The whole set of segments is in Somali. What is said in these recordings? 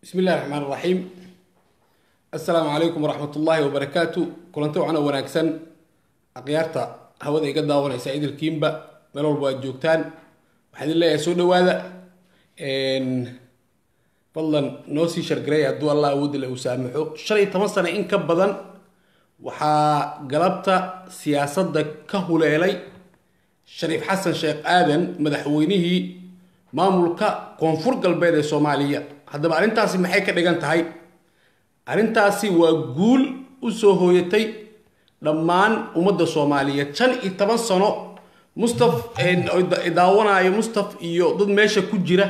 bismi illahi raxmaan raxiim assalaamu calaykum waraxmat ullaahi wabarakaatu kulanti wacan oo wanaagsan akhyaarta hawada iga daawanaysa idilkiinba meel walba aad joogtaan waxaan idin leeyahay soo dhawaada fadlan noo sii shargareey hadduu allah awoodda le uu saamaxo shan iyo toban sano in ka badan waxaa galabta siyaasadda ka huleelay shariif xasan sheekh aadan madaxweynihii maamulka koonfur galbeed ee soomaaliya haddaba arrintaasi maxay ka dhigan tahay arrintaasi waa guul u soo hooyatay dhammaan ummadda soomaaliyeed shan iyo toban sano mustaf daawanaayo mustaf iyo dad meesha ku jira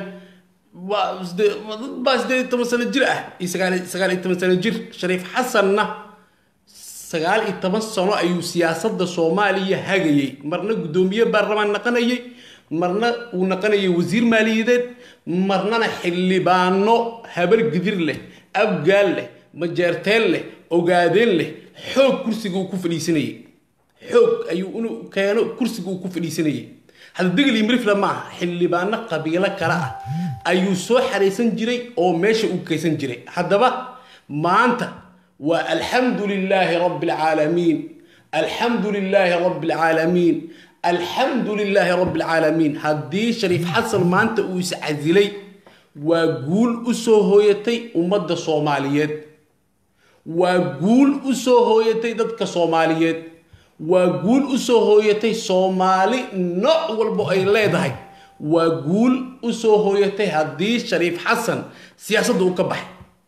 dad baa sideed iyo toban sano jir ah iyo sagaal iyo toban sano jir shariif xasanna sagaal iyo toban sano ayuu siyaasadda soomaaliya hagayay marna guddoomiye baarlamaan naqanayay marna uu naqanayay wasiir maaliyadeed marnana xildhibaano habar gidir leh abgaal leh majeerteen leh ogaadeen leh xoog kursiga uu ku fadhiisanayay xoog ayuu inuu keeno kursiga uu ku fadhiisanayay hadda degel iyo mirifla ma aha xildhibaano qabiilo kale ah ayuu soo xaraysan jiray oo meesha uu kaysan jiray haddaba maanta waa alxamdu lilaahi rabbi alcaalamiin alxamdu lilaahi rabbi alcaalamiin alxamdu lilaahi rabbi alcaalamiin haddii shariif xasan maanta uu iscasilay waa guul u soo hooyatay ummadda soomaaliyeed waa guul u soo hooyatay dadka soomaaliyeed waa guul u soo hooyatay soomaali nooc walbo ay leedahay waa guul u soo hooyatay haddii shariif xasan siyaasadda uu ka baxay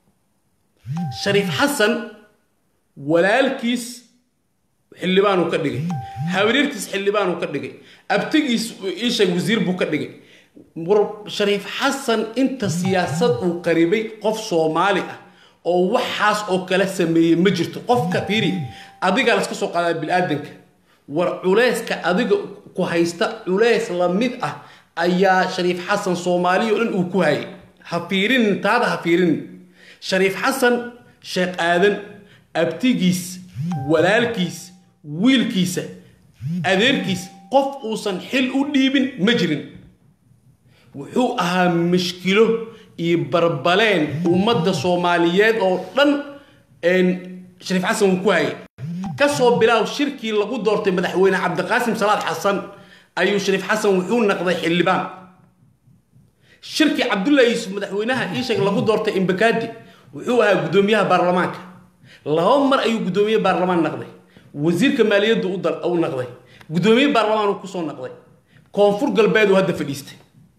shariif xasan walaalkiis xildhibaanuu ka dhigay habaryartiis xildhibaanuu ka dhigay abtigiis iisheeg wasiir buu ka dhigay shariif xasan inta siyaasad uu qaribay qof soomaali ah oo waxaas oo kala sameeyey ma jirto qofka fiiri adigaa laska soo qaadaa bil-aadanka war culeyska adiga ku haysta culeys la mid ah ayaa shariif xasan soomaaliya o dhan uu ku hayay ha fiirinin taada ha fiirinin shariif xasan sheekh aadan abtigiis walaalkiis wiilkiisa adeerkiis qof uusan xil u dhiibin ma jirin wuxuu ahaa mashkilo iyo barbaleen ummadda soomaaliyeed oo dhan shariif xasan uu ku hayay kasoo bilaaw shirkii lagu doortay madaxweyne cabdiqaasim salaad xasan ayuu shariif xasan wuxuu naqday xildhibaan shirkii cabdullahi yuusuf madaxweynaha iisheeg lagu doortay imbakaadi wuxuu ahaa guddoomiyaha baarlamaanka laba mar ayuu guddoomiye baarlamaan naqday wasiirka maaliyaddu u naqday guddoomiye baarlamaan uu kusoo naqday koonfur galbeed uu hadda fadhiistay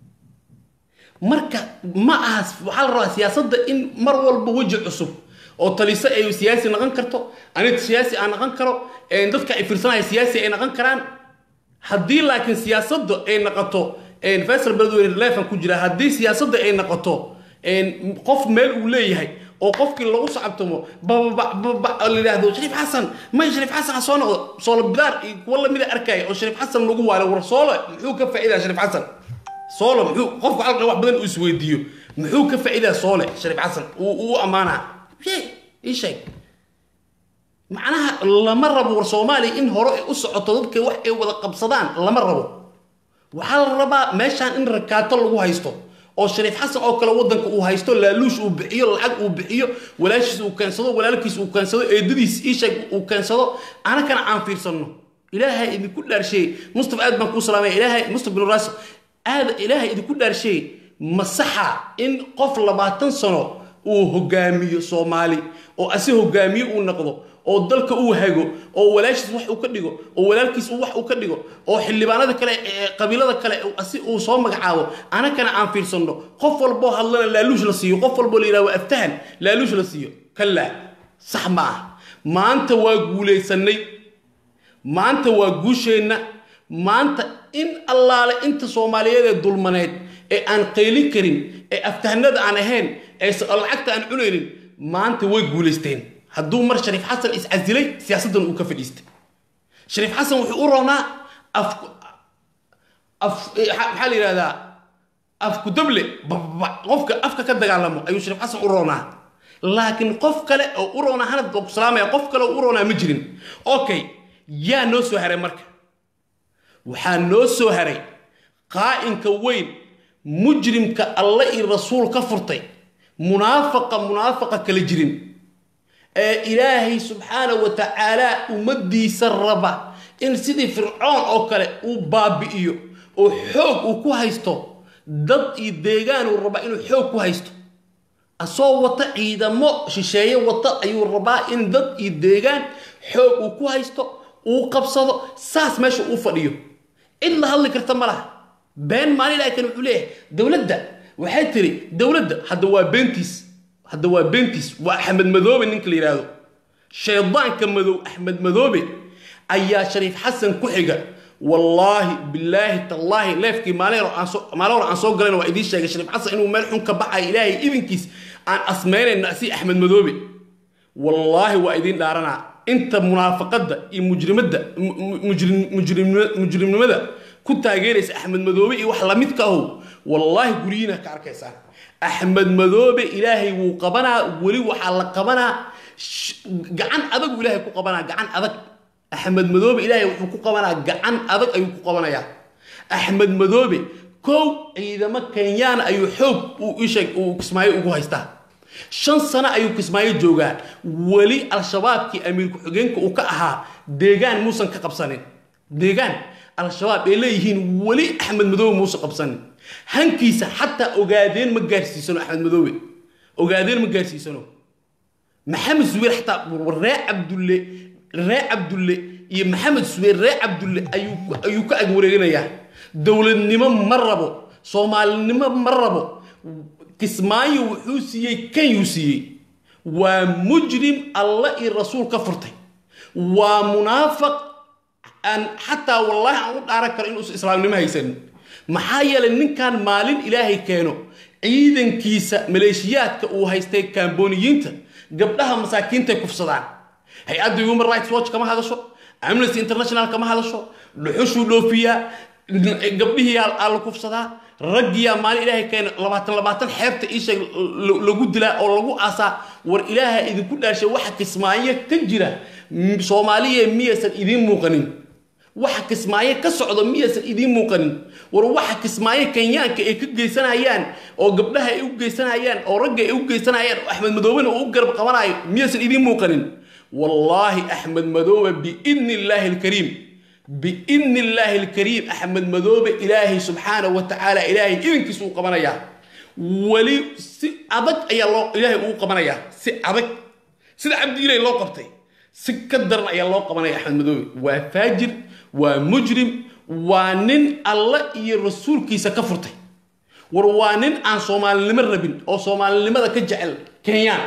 marka ma aha waxaa la rabaa siyaasadda in mar walba weji cusub oo taliso ay siyaasi naqon karto anid siyaasi aan naqon karo dadka ay fiirsanaya siyaasi ay naqon karaan haddii laakiin siyaasadda ay naqoto faysal beledweyne leefan ku jira haddii siyaasadda ay naqoto qof meel uu leeyahay oo qofkii lagu sacabtamo la yidhaahdo shariif xasan may shariif xasan ha soo noqdo soolo bidaar iyo kuwa lamida arkaya oo shariif xasan lagu waalo war soolo muxuu ka faa'idaa shariif xasan soolo muxuu qofku halka wax badan uu isweydiiyo muxuu ka faa'idaa soole shariif xasan uu ammaanaa ii sheeg macnaha lama rabo war soomaaliya in hore u socoto dadka wax ay wada qabsadaan lama rabo waxaa la rabaa meeshaan in rakaato lagu haysto oo shariif xasan oo kale wadanka uu haysto laaluush uu bixiyo lacag uu bixiyo walaashiis uu keensado walaalkiis uu keensado eedadiis iisheeg uu keensado anakana aan fiirsanno ilaahay idinku dhaarsheey mustaf aad baan kuu salaamaya ilaahay mustaf bin raas aad ilaahay idinku dhaarsheey masaxa in qof labaatan sano uu hogaamiyo soomaali oo asi hogaamiye uu noqdo oo dalka uu hago oo walaashiis wax uu ka dhigo oo walaalkiis wax uu ka dhigo oo xildhibaanada kale qabiilada kale si uu soo magacaabo anakana aan fiirsanno qof walboo hadlana laaluush la siiyo qof walboo la yidhahdo aftahan laaluush la siiyo kallaa sax ma ah maanta waa guulaysanay maanta waa guusheenna maanta in allaale inta soomaaliyeed ee dulmaneed ee aan qayli karin ee aftahanada aan ahayn ee lacagta aan cunaynin maanta way guulaysteen hadduu mar shariif xasan iscasilay siyaasaddan uu ka fadhiistay shariif xasan wuxuu u roonaa maxaa la yidhahdaa afku dable qofka afka ka dagaalamo ayuu shariif xasan u roonaa laakiin qof kale oo u roonaa hanad baa ku salaamaya qof kale oo u roonaa ma jirin okay yaa noo soo haray marka waxaa noo soo haray qaa'inka weyn mujrimka alle iyo rasuul ka furtay munaafaqa munaafaqa kala jirin ee ilaahay subxaana wa tacaala ummaddiisa raba in sidii fircoon oo kale uu baabi'iyo oo xoog uu ku haysto dad iyo deegaanuu rabaa inuu xoog ku haysto asoo wata ciidamo shisheeye wata ayuu rabaa in dad iyo deegaan xoog uu ku haysto uu qabsado saas meesha uu fadhiyo cid la hadli karta ma laha been maalin ilahay kan wuxuu leeyahay dowladda waxay tiri dowladda hadda waa beentiis hadda waa beentiis waa axmed madoobe ninka la yidhaahdo shaydaanka madow axmed madoobe ayaa shariif xasan ku xiga wallaahi bilaahi tallaahi leefkii maalin hore aan soo maalin hore aan soo galayna waa idiin sheegay shariif xasan inuu meel xun ka baxayo ilaahay idinkiis aan asmaynayna si axmed madoobe wallaahi waa idiin dhaaranaa inta munaafaqadda iyo mujrimadda mujrimnimada ku taageeraysa axmed madoobe iyo wax lamidka ahow wallaahi guryihiina ka arkaysaan axmed madoobe ilaahay wuu qabanaa weli waxaa la qabanaa gacan adagu ilaahay ku qabanaa gacan adag axmed madoobe ilaahay wuxuu ku qabanaa gacan adag ayuu ku qabanayaa axmed madoobe kow ciidamo kenyaana ayuu xoog uu isheeg uu kismaayo ugu haystaa shan sano ayuu kismaayo joogaa weli al-shabaabkii amiir ku-xigeenka uu ka ahaa deegaan muusan ka qabsanin deegaan al-shabaab ay leeyihiin weli axmed madoobe muusan qabsanin hankiisa xataa ogaadeen ma gaarsiisano axmed madoobe ogaadeen ma gaarsiisano maxamed subeer xataa ree cabdulle ree cabdulle iyo maxamed subeer ree cabdulle ayuu ka ag wareeganayaa dowladnimo ma rabo soomaalinimo ma rabo kismaayo wuxuu siiyey kanyuu siiyey waa mujrim alla iyo rasuul ka furtay waa munaafaq aan xataa wallaahi aan u dhaaran karo inuusan islaamnimo haysanin maxaa yeelay ninkan maalin ilaahay keeno ciidankiisa maleeshiyaadka uu haystay kaambooniyiinta gabdhaha masaakiintay kufsadaan hay-adda human rights watch kama hadasho amnesty international kama hadasho dhuxushuu dhoofiyaa gabdhihii aa la kufsadaa raggiyaa maalin ilaahay keena labaatan labaatan xeebta iisheeg lagu dilaa oo lagu aasaa war ilaaha idinku dhaashay waxa kismaayo ka jira soomaaliya miyaysan idiin muuqanin waxa kismaayo ka socdo miyaysan idiin muuqanin war waxa kismaayo kenyaanka ay ka geysanayaan oo gabdhaha ay u geysanayaan oo ragga ay u geysanayaan oo axmed madoobena uu u garab qabanayo miyaysan idiin muuqanin wallaahi axmed madoobe biidni illaahi alkariim biidni illaahi alkariim axmed madoobe ilaahay subxaana wa tacaala ilaahay idinkiisa uu qabanayaa weli si adag ayaa loo ilaahay uu qabanayaa si adag sida cabdiilay loo qabtay si ka daran ayaa loo qabanaya axmed madoobe waa faajir waa mujrim waa nin alla iyo rasuulkiisa ka furtay war waa nin aan soomaalinimo rabin oo soomaalinimada ka jecel kenyaan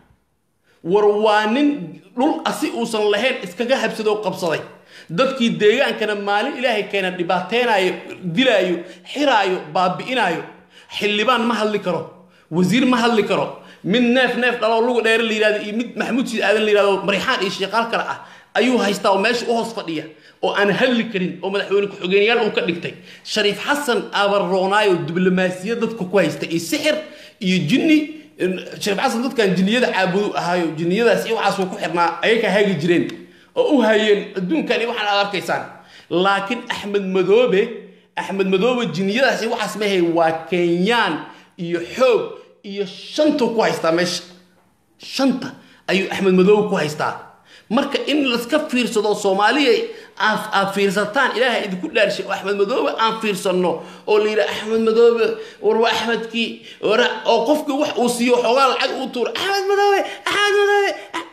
war waa nin dhul asi uusan lahayn iskaga habsadoo qabsaday dadkii deegaankana maalin ilaahay keena dhibaateynayo dilaayo xiraayo baabi'inaayo xildhibaan ma hadli karo wasiir ma hadli karo mid neef neef dhaloo lugu dheere la yidhahdo iyo mid maxamuud siid aadan la yidhahdo marixaan iyo sheeqaal kale ah ayuu haystaa oo meesha u hoos fadhiya oo aan hadli karin oo madaxweyne ku-xigeenyaal uu ka dhigtay shariif xasan abaroonaayo diblomaasiyad dadka ku haysta iyo sixir iyo jinni shariif xasan dadkan jinniyada caabudu ahaayo jinniyadaas iyo waxaasuu ku xirnaa ayay ka hagi jireen oo u hayeen adduunkan iyo waxaan aad arkaysaan laakiin axmed madoobe axmed madoobe jinniyadaas iyo waxaas mahay waa kenyaan iyo xoog iyo shantuu ku haystaa meesha shanta ayuu axmed madoobe ku haystaa marka in laska fiirsado soomaaliya aad fiirsataan ilaaha idinku dhaarshay oo axmed madoobe aan fiirsanno oo la yidhaha axmed madoobe war waa axmedkii oo qofkii wax uu siiyo xoogaa lacag uu tuuro axmed madoobe axmed madoobe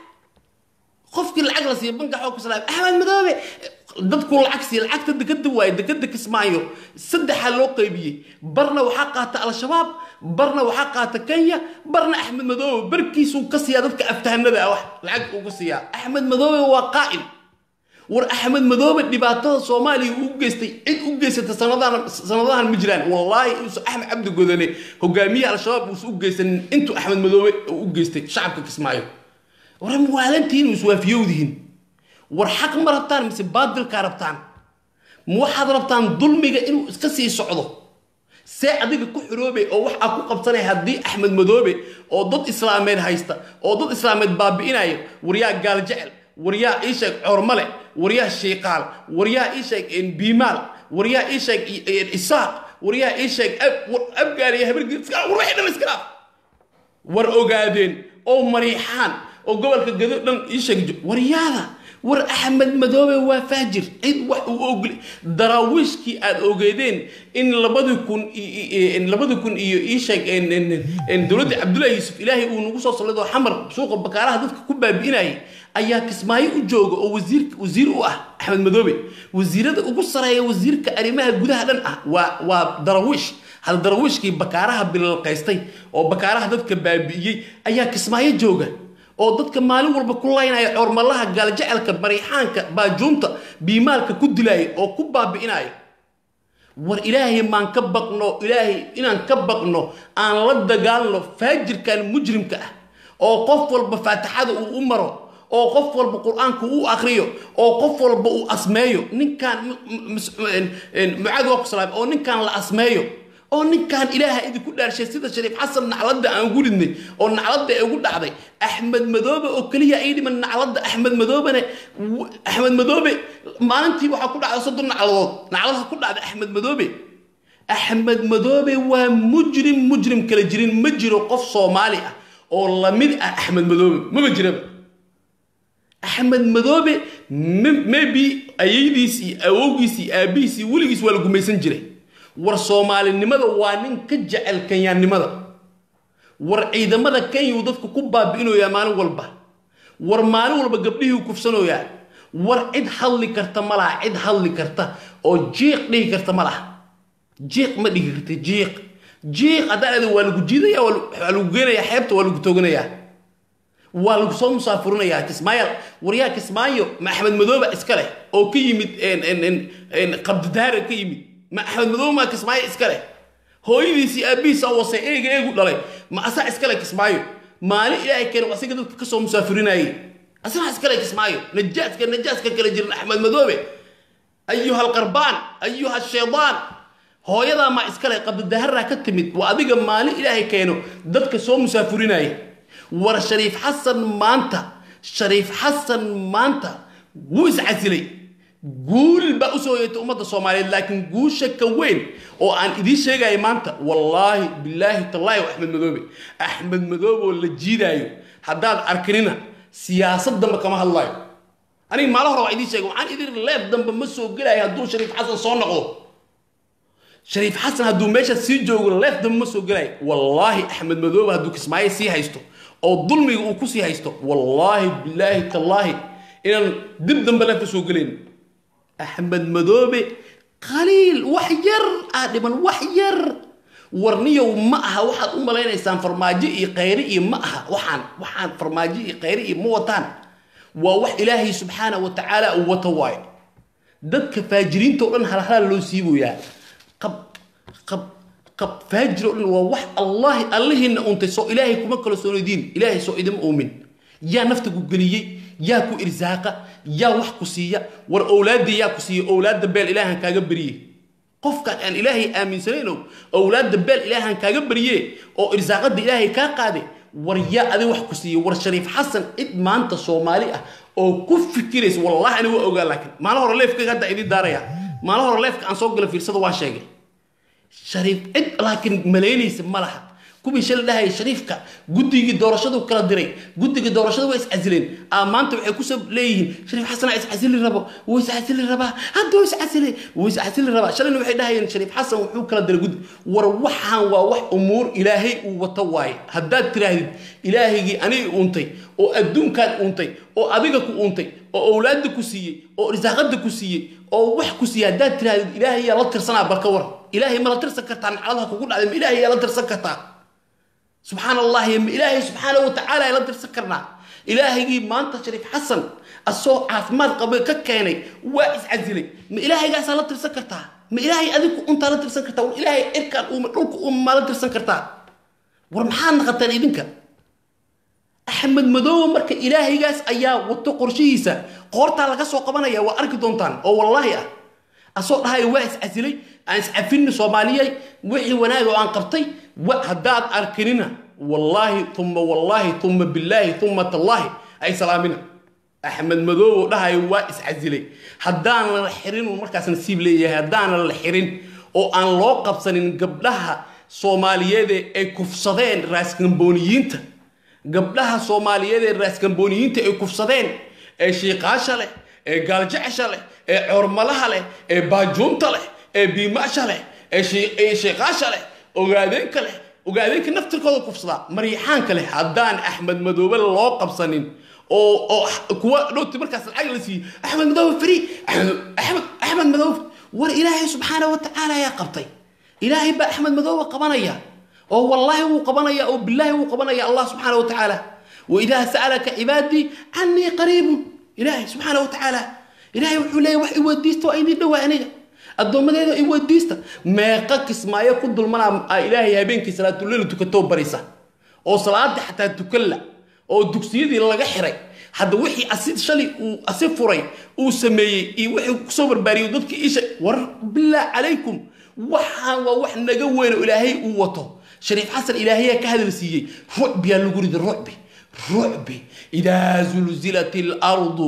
qofkii lacag la siiyo banka xoog kuslaam axmed madoobe dadku lacag siiya lacagta dekada waaye dekada kismaayo saddexaa loo qaybiyey barna waxaa qaata al-shabaab barna waxaa qaata kenya barna axmed madoobe barkiisuu ka siiyaa dadka aftahanada ah wax lacag uu ka siiyaa axmed madoobe waa qaa'il war axmed madoobe dhibaatada soomaaliya uu geystay cid u geysata sanadahan sanadahan ma jiraan wallaahi inuusan axmed cabdi godane hogaamiyaha al-shabaab uusan u geysanin intuu axmed madoobe u geystay shacabka kismaayo war waalantihiin iswaafiyowdihiin war xaq ma rabtaan mise baadilkaa rabtaan ma waxaad rabtaan dulmiga inuu iska sii socdo see adiga ku xiroobe oo wax aa ku qabsanaya haddii axmed madoobe oo dad islaameed haysta oo dad islaameed baabi'inaya waryaa gaal jecel waryaa ii sheeg coormale waryaa shiiqaal waryaa ii sheeg biimaal waryaa ii sheeg isaaq waryaa ii sheeg abgaal iyo habargii war waxay dhan iska dhaaf war ogaadeen oo mariixaan oo gobolka gado dhan ii sheeg waryaada war axmed madoobe waa faajir cid wax uu ogli daraawiishkii aad ogeedeen in labadi kun labadi kun iyo ii sheeg dowladda cabdullahi yuusuf ilaahay uu nagu soo sallido xamar suuqa bakaaraha dadka ku baabi'inayay ayaa kismaayo u jooga oo wasiir wasiir u ah axmed madoobe wasiirada ugu sareeya wasiirka arrimaha gudaha dhan ah waa waa darawiish hal darawiishkii bakaaraha bilalqaystay oo bakaaraha dadka baabi'iyey ayaa kismaayo jooga oo dadka maalin walba ku laynaya coormalaha gaaljacelka mariixaanka baajuunta biimaalka ku dilaya oo ku baabi'inaya war ilaahay maan ka baqno ilaahay inaan ka baqno aan la dagaalno faajirkan mujrimka ah oo qof walba faatixada uu u maro oo qof walba qur-aanka uu akriyo oo qof walba uu asmeeyo ninkaan mucaad waa ku salaam oo ninkaan la asmeeyo oo ninkan ilaaha idinku dhaarshay sida shariif xasan nacladda aan ugu ridnay oo nacladda ay ugu dhacday axmed madoobe oo keliya ay dhiman nacladda axmed madoobene axmed madoobe maalintii waxaa ku dhacday soddon nacladood nacladaha ku dhacday axmed madoobe axmed madoobe waa mujrim mujrim kala jirin ma jiro qof soomaali ah oo lamid ah axmed madoobe maba jiraba axmed madoobe maybe ayaydiis iyo awowgiis iyo aabihiis iyo weligiis waa la gumaysan jiray war soomaalinimada waa nin ka jecel kenyaannimada war ciidamada kenya uu dadka ku baabi'inoyaa maalin walba war maalin walba gabdhihii u kufsanoyaa war cid hadli karta ma laha cid hadli karta oo jiiq dhihi karta ma laha jiiq ma dhigi karta jiiq jiiq haddaan ada waa lagu jiidaya waa lagu geenayaa xeebta waa lagu tooganayaa waa lagu soo musaafurinayaa kismaayo waryaa kismaayo ma axmed madooba iska leh oo ka yimid qabdidaara ka yimid ma axmed madoobe maa kismaayo iska leh hooyadiisii aabbihiisa wasay eega eegu dhalay ma asaa iska leh kismaayo maalin ilaahay keena asiga dadka kasoo musaafirinayay asagaa iska leh kismaayo najaaska najaaska kala jiran axmed madoobe ayuha alqarbaan ayuha shaydaan hooyadaa maa iska leh qabdidaharaa ka timid waa adiga maalin ilaahay keeno dadka soo musaafirinaya war shariif xasan maanta shariif xasan maanta wuu iscasilay guul baa usoo yeetay ummadda soomaaliyeed laakiin guusha ka weyn oo aan idiin sheegaya maanta wallaahi bilaahi tallaahi wa axmed madoobe axmed madoobe oo la jiidaayo haddaad arkinina siyaasad dambe kama hadlaayo aniga maalo hore waa idiin sheegay waxaan idin leef dambe ma soo gelayo hadduu shariif xasan soo noqdo shariif xasan hadduu meesha sii joogo leef dambe ma soo gelayo wallaahi axmed madoobe hadduu kismaayo sii haysto oo dulmiga uu kusii haysto wallaahi bilaahi tallaahi inaan dib dambe leefka soo gelayn axmed madoobe qaliil wax yar aa dhiman wax yar warniyow ma aha waxaad u malaynaysaan farmaajo iyo khayri iyo ma aha waxaan waxaan farmaajo iyo khayri iyo ma wataan waa wax ilaahay subxaana wa tacaala uu wato waayo dadka faajiriinta o dhan halhalaal loo siiboyaa qab qab qab faajir o dhan waa wax allahi allihiina untay soo ilaahay kuma kala soonadiin ilaahay soo idima uumin yaa nafta ku geliyey yaa ku irsaaqa yaa wax ku siiya war owlaadda yaa ku siiya owlaadda beel ilaahan kaaga beriye qofkaan aan ilaahay aaminsanayno owlaadda beel ilaahan kaaga beriye oo irsaaqadda ilaahay kaa qaade war yaa adi wax ku siiya war shariif xasan cid maanta soomaali ah oo ku fikiraysa wallahi ani waa ogaa laakiin maalin hore leefkayga hadda idin daaraya maalin hore leefka aan soo gala fiirsada waa sheegay shariif cid laakiin malaynaysa ma laha kuwii shal dhahaya shariifka guddigii doorashadu kala diray guddigii doorashadu waa iscasileen aa maanta waxay kusoo leeyihiin shariif xasanaa iscasili rabo wuu iscasili rabaa hadda wuu iscasili wuu iscasili rabaa shalayna waxay dhahayeen shariif xasan wuxuu kala diray guddi war waxaan waa wax umuur ilaahay uu wato waaye haddaad tiraahdid ilaahaygii aniga uuntay oo adduunkaan uuntay oo adiga ku uuntay oo owlaadda ku siiyey oo irsaaqadda ku siiyey oo wax ku siiyey haddaad tiraahdid ilaahay yaa la tirsanaa barka war ilaahay ma la tirsan kartaa nacladaha kugu dhacday ma ilaahay yaa la tirsan kartaa subxaan allahi ma ilaahay subxaana wa tacaala ay la dirsan karnaa ilaahaygii maanta shariif xasan asoo caafimaad qaba ka keenay waa iscasilay ma ilaahaygaasaa la tirsan kartaa ma ilaahay adigu untaa la tirsan kartaa war ilaahay cirkaan uuma dhulka uuma maa la tirsan kartaa war maxaad naqataan idinka axmed madoobe marka ilaahaygaas ayaa wato qorshihiisa qoortaa laga soo qabanaya waa arki doontaan oo wallaahi ah asoo dhahaya waa iscasilay aan iscafinni soomaaliyey wixii wanaag oo aan qabtay haddaad arkinina wallaahi uma wallaahi uma billaahi uma tallaahi ay salaamina axmed madoobe oo dhahaya waa iscasilay haddaanan la xirin markaas nasiib leeyahay haddaanan la xirin oo aan loo qabsanin gabdhaha soomaaliyeede ay kufsadeen raaskambooniyiinta gabdhaha soomaaliyeed ee raaskambooniyiinta ay kufsadeen ee shiiqaasha leh ee gaaljecesha leh ee coormalaha leh ee baajuunta leh ee biimaasha leh ee shiiqaasha leh ogaadeenka leh ogaadeenka naftirkooda kufsadaa maryaxaanka leh haddaan axmed madoobe loo qabsanin oo oo kuwa dhowti markaas lacag la siiyey axmed madoobe fri axmed axmed madoobe war ilaahay subxaana wa tacaala ayaa qabtay ilaahay baa axmed madoobe qabanaya oo wallaahi wuu qabanaya oo bilaahi wuu qabanaya allah subxaana wa tacaala waidaa sa'alaka cibaadii canii qariibun ilaahay subxaana wa tacaala ilaahay wuxuu leeyahy wax iweydiista waa idin dhowaa aniga addoommadeeda iweydiista meeqa kismaayo ku dulmanaa ilaahay habeenkii salaatuleyl tukatoo barisa oo salaada xataa tukalla oo dugsiyadii laga xiray hadda wixii asi shalay uu asi furay uu sameeyey iyo wixii kusoo barbaariyey dadkii isha war bilaa calaykum waxaan waa wax naga weyn oo ilaahay uu wato shariif xasan ilaahayaa ka hadal siiyey rucbiyaa lagu rida rucbi rucbi idaa zulzilat ilardu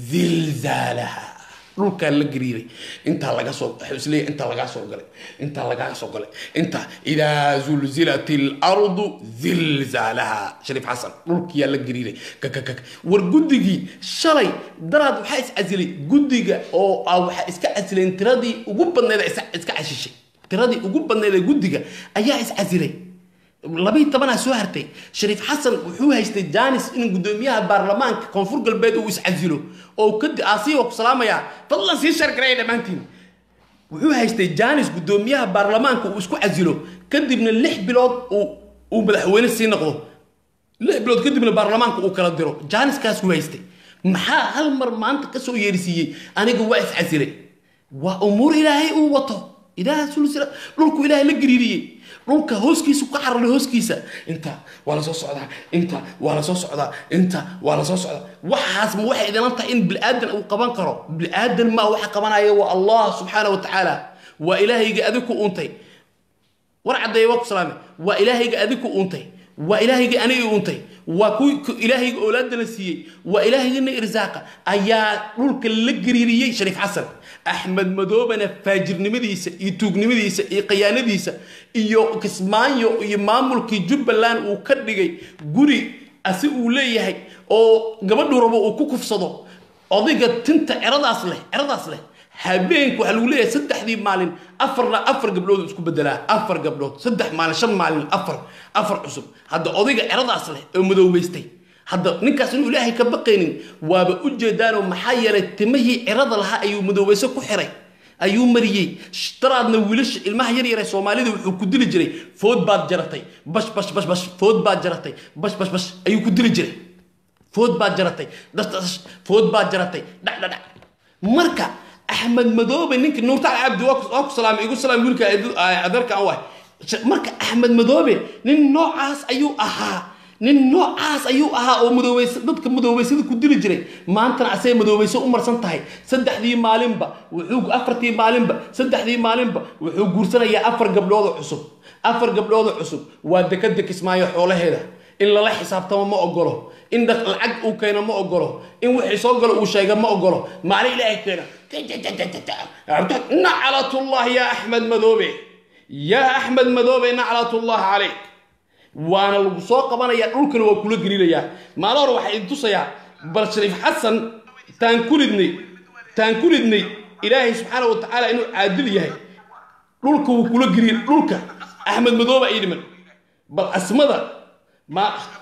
zilzaalaha dhulkaa la gariiray intaa laga soo isleeya intaa lagaa soo galay intaa lagaa soo galay intaa idaa zulzilat ilardu zilzaalaha shariif xasan dhulkiyaa la gariiray kakakak war guddigii shalay daraad waxaa is casilay guddiga oo ah waxaa iska casileen tiradii ugu badneed iska cashishay tiradii ugu badneed ee guddiga ayaa is casilay labii tobanaa soo hartay shariif xasan wuxuu haystay janis in guddoomiyaha baarlamaanka koonfur galbeed uu iscasilo oo kadi aasiya waa ku salaamayaa fadlan sii shargaraya dhammaantiin wuxuu haystay janis guddoomiyaha baarlamaanka uu isku casilo kadibna lix bilood uu madaxweyne sii noqdo lix bilood kadibna baarlamaanka uu kala diro janiskaasuu haystay maxaa hal mar maanta kasoo yeersiiyey aniga waa iscasilay waa umuur ilaahay uu wato ilaaha sulsila dhulku ilaahay la gariiriyey dhulka hooskiisu ka cararay hooskiisa inta waa la soo socdaa inta waa la soo socdaa inta waa la soo socdaa waxaas ma waxay idinan tahay in bilaadan uu qaban karo bilaadan maa waxa qabanaya waa allah subxaana wa tacaala waa ilaahayga adig ku uuntay war caddeeye waa ku salaame waa ilaahayga adig ku uuntay waa ilaahayga aniga uuntay waa ku ilaahayga oolaadana siiyey waa ilaahayana irsaaqa ayaa dhulka la gariiriyey shariif xasan axmed madoobena faajirnimadiisa iyo tuugnimadiisa iyo khiyaanadiisa iyo kismaayo iyo maamulkii jubbaland uu ka dhigay guri asi uu leeyahay oo gabadhuu rabo uu ku kufsado odayga tinta ceradaas leh ceradaas leh habeenku waxaa lagu leeyahay saddexdii maalin afarna afar gabdhood isku bedelaa afar gabdhood saddex maalin shan maalin afar afar cusub hadda odayga ceradaas leh oo madoobaystay hadda ninkaas inuu ilaahay ka baqaynin waaba u jeedaanoo maxaa yeelay timihii cirada lahaa ayuu madoobayso ku xiray ayuu mariyey daraadna wiilasha ilmaha yar yar ee soomaalida wuxuu ku dili jiray food baad jaratay bash bash bash bash food baad jaratay bash bash bash ayuu ku dili jiray food baad jaratay dash food baad jaratay dhac dhac dhac marka axmed madoobe ninka nuurtaal cabdi waa ku salaamay igu salaam wiilka adeerka aan wahay marka axmed madoobe nin noocaas ayuu ahaa nin noocaas ayuu ahaa oo madoobeys dadka madoobeysada ku dili jiray maantana asay madoobeyso u marsan tahay saddexdii maalinba wuxuu afartii maalinba saddexdii maalinba wuxuu guursanayaa afar gabdhooda cusub afar gabdhooda cusub waa dekada kismaayo xoolaheeda in lala xisaabtamo ma ogolo in lacag uu keeno ma ogolo in wixii soo galo uu sheega ma ogolo maalin ilaahay keena naclatullah ya axmed madoobe yaa axmed madoobe naclatullah calayk waana lagu soo qabanaya dhulkana waa kula gelilayaa maalo hore waxaa idin tusayaa bal shariif xasan taan ku ridnay taan ku ridnay ilaahay subxaana wa tacaala inuu caadil yahay dhulka wuu kula geliy dhulka axmed madoobe ay dhiman bal asmada ma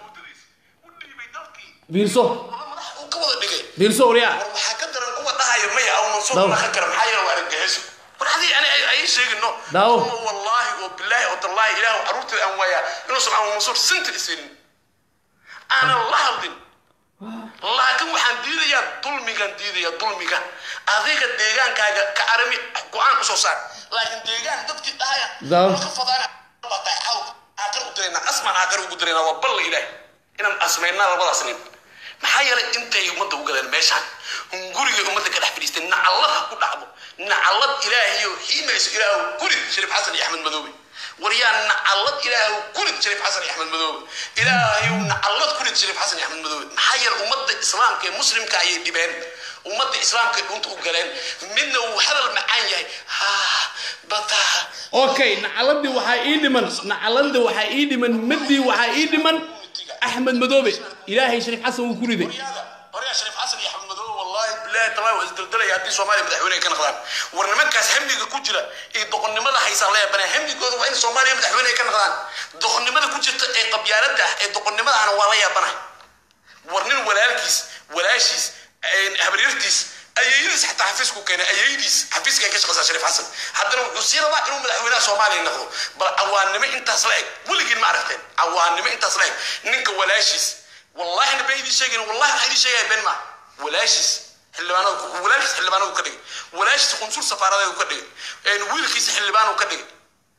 fiirso fiirso waryaa waxaa ka daran kuwa dhahayo maya aw mansuur naqan kara maxaa yeele waa argagixiso war hadii ani ay sheegino Daawo. wallaahi oo bilaahi oo tallaahi ilaahu caruurteeda aan waayaa inuusan aw mansuur sinta isinin aanan la hadlin laakiin waxaan diidayaa dulmigan diidaya dulmiga adiga deegaankaaga ka arami go-aan usoo saar laakiin deegaan dadkii dhahaya Daawo. ka fadaana batay xaw aakar u dirayna asmaan aakar ugu dirayna waa balla ilaahi inaan asmaynaa labadaas nin maxaa yeelay intay ummadda u gadeen meeshaan hungurigay ummadda ka dhex fadhiistay nacallada ku dhacdo nacallad ilaahayo xiimayso ilaahu gurid shariif xasan iyo axmed madoobe war yaa nacallad ilaahu gurid shariif xasan iyo axmed madoobe ilaahayow nacallad gurid shariif xasan iyo axmed madoobe maxaa yeelay ummadda islaamka ee muslimka ayay dhibeen ummadda islaamka dhunta u galeen midna uu hadal macaan yahay ha bataa okay nacaladii waxaa ii dhiman nacaladii waxaa ii dhiman madii waxaa ii dhiman axmed madoobe ilaahay shariif xasan wuu ku riday horyaa shariif xasan iyo axmed madoobe wallahi bilahi tallahi waa isdaldalaya haddii soomaaliya madaxweyne ka noqdaan war nimankaas hamliga ku jira iyo doqonnimada haysaa la yaabana hamligooda waa in soomaaliya madaxweyne ka noqdaan doqonnimada ku jirta ee qabyaalada ah ee doqonnimada ahna waa la yaabana war nin walaalkiis walaashiis habaryartiis ayeeyadiis xataa xafiisku keenay ayeeyadiis xafiiska ka shaqaysaa shariif xasan haddana wuxuu sii rabaa inuu madaxweynaha soomaaliya noqdo bal cawaannimo intaas la eg weligiin ma aragteen cawaannimo intaas la eg ninka walaashiis wallahi na been idiin sheegayn wallahi waxaa idiin sheegaya been maa walaashiis xildhibaanada walaalkiis xildhibaanadu ka dhigay walaashiis qunsul safaaradeedu ka dhigay wiilkiisa xildhibaanu ka dhigay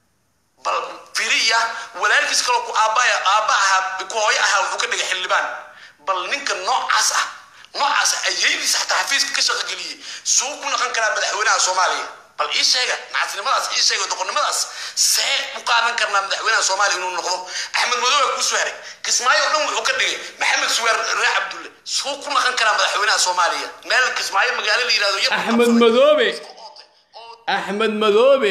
bal firiya walaalkiis kaloo ku aabaya aabba ahaa ku hooyo ahaa wuxuu ka dhigay xildhibaan bal ninka noocaas ah noocaas ayeeydiis xataa xafiiska ka shaqogeliyey suu ku noqon karaa madaxweynaha soomaaliya bal ii sheega nacasnimadaas ii sheega doqonnimadaas see u qaadan karnaa madaxweynaha soomaaliya inuu noqdo axmed madoobe kuu soo haray kismaayo o dhan wuxuu ka dhigay maxamed suweer ree cabdulle suu ku noqon karaa madaxweynaha soomaaliya meel kismaayo magaalo la yihahdo yar axmed madoobe axmed madoobe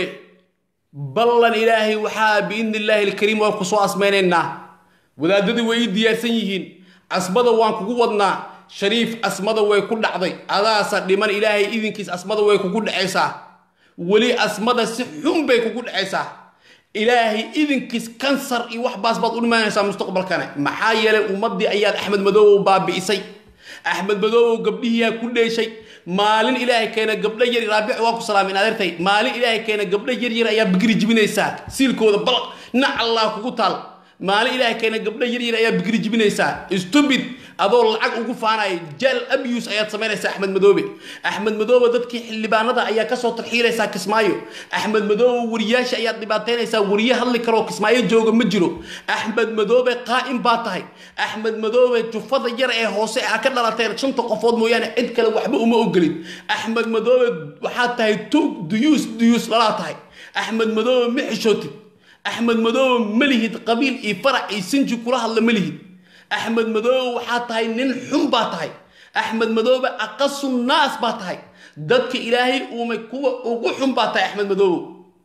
ballan ilaahay waxaa biidni illaahi alkariim waan kusoo asmaynaynaa wadaadadii way ii diyaarsan yihiin asmada waan kugu wadnaa shariif asmada way ku dhacday adaasa dhiman ilaahay idinkiis asmada way kugu dhacaysaa weli asmada si xun bay kugu dhacaysaa ilaahay idinkiis kansar iyo wax baas baad u dhimanaysaa mustaqbalkane maxaa yeelay ummaddii ayaad axmed madoobow baabi'isay axmed madoobow gabdhihiiyaa ku dheeshay maalin ilaahay keena gabdho yar raabic waa ku salaamin adeertay maalin ilaahay keena gabdho yar yar ayaa bigri jibinaysaa siilkooda bal nac allah kugu taal maalin ilaahay keena gabdho yar yar ayaa bigri jibinaysaa stupid adoo lacag ugu faanaya jaal abuse ayaad samaynaysaa axmed madoobe axmed madoobe dadkii xildhibaanada ayaa kasoo tarxiilaysaa kismaayo axmed madoobe wariyaasha ayaad dhibaataynaysaa wariye hadli karoo kismaayo jooga ma jiro axmed madoobe qaa'im baa tahay axmed madoobe jufada yar ee hoose a ka dhalateen shanta qofood mooyaane cid kale waxba uma ogolin axmed madoobe waxaad tahay tuug duyuus duyuus dhalaa tahay axmed madoobe ma xishootid axmed madoobe ma lihid qabiil iyo farac iyo sinji kula hadla ma lihid axmed madoobe waxaa tahay nin xun baa tahay axmed madoobe aqasu naas baa tahay dadka ilaahay uumay kuwa ugu xun baa tahay axmed madoobe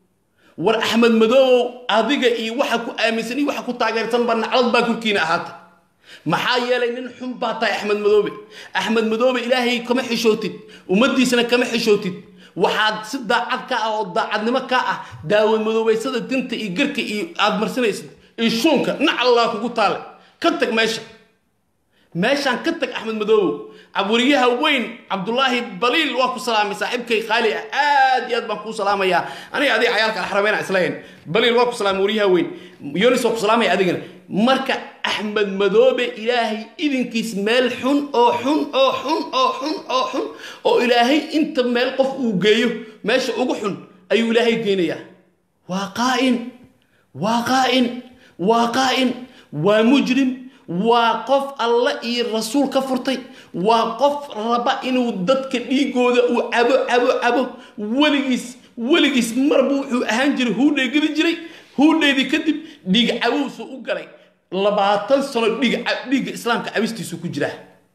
war axmed madoobow adiga iyo waxa ku aaminsan iyo waxa ku taageersan ba naclad baa korkiina ahaata maxaa yeelay nin xun baa tahay axmed madoobe axmed madoobe ilaahay kama xishootid ummaddiisana kama xishootid waxaad si daacad ka ah oo daacadnimo ka ah daawad madoobaysada dinta iyo garka iyo aad marsanaysid iyo shuunka nac allah kugu taale ka tag meesha meeshaan ka tag axmed madoobow wariyaha weyn cabdulaahi baliil waa ku salaamay saaxiibkay qaali ah aad iyo aad baan kuu salaamayaa aniga adiga cayaalka alxarameyn aan islahayn baliil waa ku salaamay wariyaha weyn yonis waa ku salaamaya adigana marka axmed madoobe ilaahay idinkiis meel xun oo xun oo xun oo xun oo xun oo ilaahay inta meel qof uu geeyo meesha ugu xun ayuu ilaahay geynayaa waa qaa'in waa qaa'in waa qaa'in waa mujrim waa qof alle iyo rasuul ka furtay waa qof raba inuu dadka dhiigooda uu cabo cabo cabo weligiis weligiis marba wuxuu ahaan jiray huudhay geli jiray huudheydii kadib dhiig cabowsu u galay labaatan sano dhiig dhiigga islaamka cabistiisu ku jiraa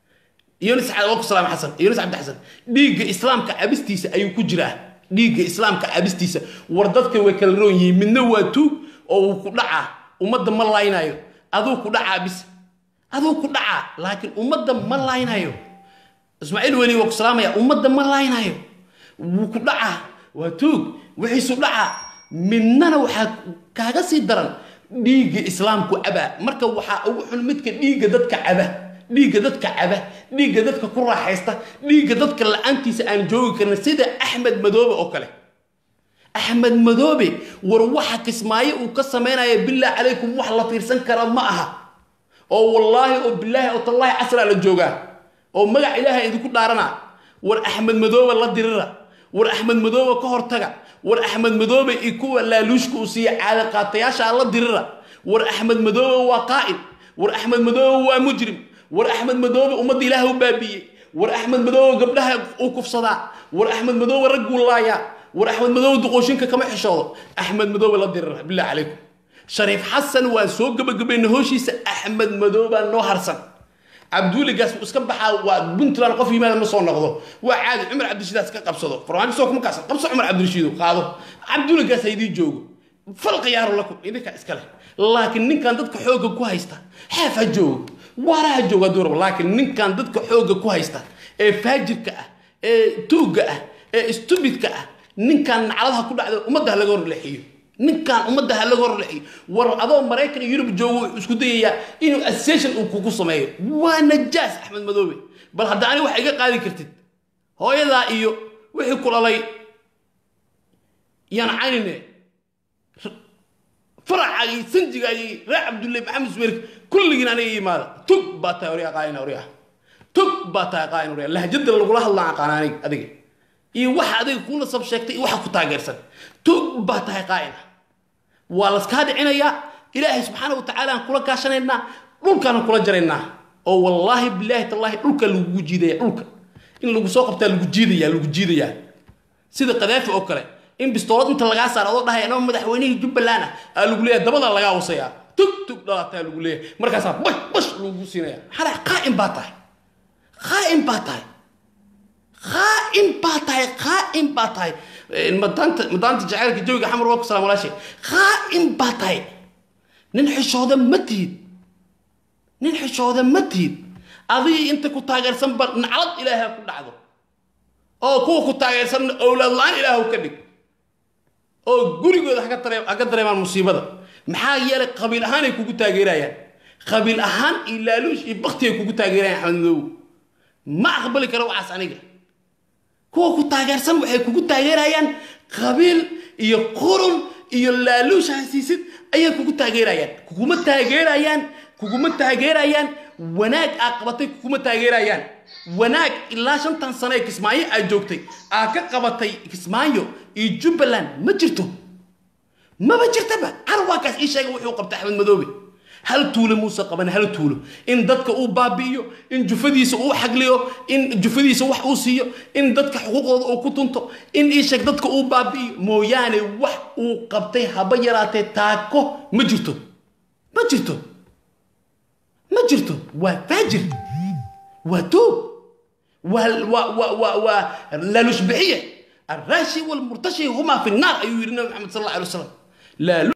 yunis waa ku salaam xasan yunis cabdi xasan dhiigga islaamka cabistiisa ayuu ku jiraa dhiigga islaamka cabistiisa war dadka way kala roon yihiin midna waa tuug oo uu ku dhacaa ummadda ma laaynayo aduu ku dhacaa bis aduu ku dhacaa laakiin ummadda ma laaynayo ismaaciil weli waa ku salaamaya ummadda ma laaynayo wuu ku dhacaa waa tuug wixiisu dhacaa midnana waxaa kaaga sii daran dhiigga islaamku cabaa marka waxaa ugu xun midka dhiigga dadka caba dhiigga dadka caba dhiigga dadka ku raaxaysta dhiigga dadka la-aantiisa aan joogi karin sida axmed madoobe oo kale axmed madoobe war waxa kismaayo uu ka samaynaya billah calaykum wax la fiirsan kara ma aha oo wallaahi oo bilaahi oo tallaahi casraa la joogaa oo magac ilaahay idinku dhaaranaa war axmed madoobe la dirira war axmed madoobe ka hortaga war axmed madoobe iyo kuwa laaluushka uu siiya caada qaatayaasha la dirira war axmed madoobe waa qaa'id war axmed madoobe waa mujrim war axmed madoobe ummadda ilaah u baabiiyey war axmed madoobe gabdhaha uu kufsadaa war axmed madoobe ragguu laayaa war axmed madoobe duqooshinka kama xishoodo axmed madoobe la dirira billah calaykum shariif xasan waa soo gabagabayna hooshiisa axmed madoobaa noo harsan cabduuligaas wuu iska baxaa waa puntland qof yimaada ma soo noqdo waa caadi cumar cabdirashiidaas ka qabsado farmaajo soo kuma kaasa qabso cumar cabdirashiido qaado cabduuligaas ha idii joogo fal khiyaaro lakum idinka iska leh laakiin ninkan dadka xoogga ku haysta xeef ha joogo waara ha joogo hadduu rabo laakiin ninkan dadka xoogga ku haysta ee faajirka ah ee tuugga ah ee stubidka ah ninkan nacladaha ku dhacda ummadda ha laga horleexiyo ninkan ummadda ha laga horleexiyo war adoo maraykan iyo yurub joogo wuxuu isku dayayaa inuu association uu kugu sameeyo waa najaas axmed madoobe bal hadda ani wax iga qaadi kartid hooyadaa iyo wixii kulalay yaan caynine faracaagii sanjigaagii reer cabdulle maxamed suweer kulligiin aniga yimaada tug baa tahay oryaa qaayna oryaa tug baa tahay qaayna oryaa lahjada lagula hadlaan aqaan aniga adiga iyo waxa adiga kuu nasab sheegtay iyo waxa ku taageersan tug baa tahay qaayna waa laskaa dhicinayaa ilaahay subxaana wa tacaala aan kula kaashanaynaa dhulkaana kula jaraynaa oo wallaahi bilaahi tallaahi dhulka lagugu jiidaya dhulka in lagu soo qabtaa lagu jiidaya lagu jiidayaa sida qadaafi oo kale in bistoolad inta lagaa saaro adoo dhahay anoo madaxweynihii jubbaland ah aa lagu leeyahay dabada lagaa wasayaa tug tug dhalataa lagu leeyahay markaasaa bash bash lagu siinaya xalaa qaa'im baa tahay qaa'im baa tahay qaa'im baa tahay qaa'im baa tahay madaanta madaanta jacaylka jawiga xamar waa ku salaam walaashay qaa'im baa tahay nin xishooda ma tihid nin xishooda ma tihid adigii inta ku taageersanba naclad ilaahay ku dhacdo oo kuwa ku taageersan owlaad la-aan ilaahu ka dhig oo gurigooda haka daree haka dareemaan musiibada maxaa yeelay qabiil ahaan ay kugu taageerayaan qabiil ahaan iyo laaluush iyo bakti ay kugu taageerayaan axmed madow ma aqbali karo waxaas aniga kuwa ku taageersan waxay kugu taageerayaan qabiil iyo qurun iyo laaluush hasiisid ayay kugu taageerayaan kuguma taageerayaan kuguma taageerayaan wanaag aa qabatay kuguma taageerayaan wanaag ilaa shantan sano ee kismaayo aad joogtay aa ka qabatay kismaayo iyo jubbaland ma jirto maba jirtaba carwaakaas ii sheega wuxuu qabtay axmed madoobe hal tuulo muuse qaban hal tuulo in dadka uu baabi'iyo in jufadiisa uu xagliyo in jufadiisa wax uu siiyo in dadka xuquuqdooda uu ku tunto in ii sheeg dadka uu baabi'iyo mooyaane wax uu qabtay haba yaraatee taako ma jirto ma jirto ma jirto waa faajir waa tuug waa waa waa waa waa laalushbixiye الراشي والمرتشي هما في النار أيوه النبي محمد صلى الله عليه وسلم لا